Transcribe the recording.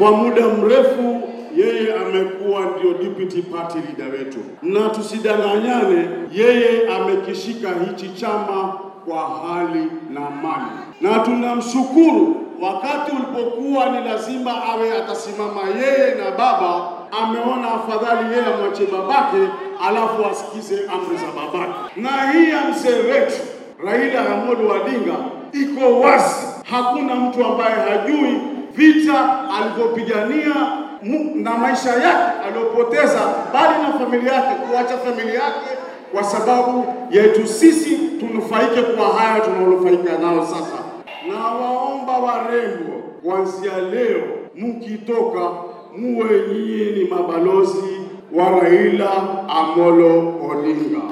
Kwa muda mrefu yeye amekuwa ndio deputy party leader wetu, na tusidanganyane, yeye amekishika hichi chama kwa hali na mali, na tunamshukuru. Wakati ulipokuwa ni lazima awe atasimama yeye na baba, ameona afadhali yeye amwache babake, alafu asikize amri za babake. Na hii ya mzee wetu Raila Amolo Odinga iko wazi, hakuna mtu ambaye hajui vita alivyopigania mu- na maisha yake aliyopoteza, bali na familia yake, kuacha familia yake kwa sababu yetu sisi tunufaike kwa haya tunaonufaika nao sasa. Na waomba warembo, kuanzia leo mkitoka, muwe nyinyi ni mabalozi wa Raila Amolo Odinga.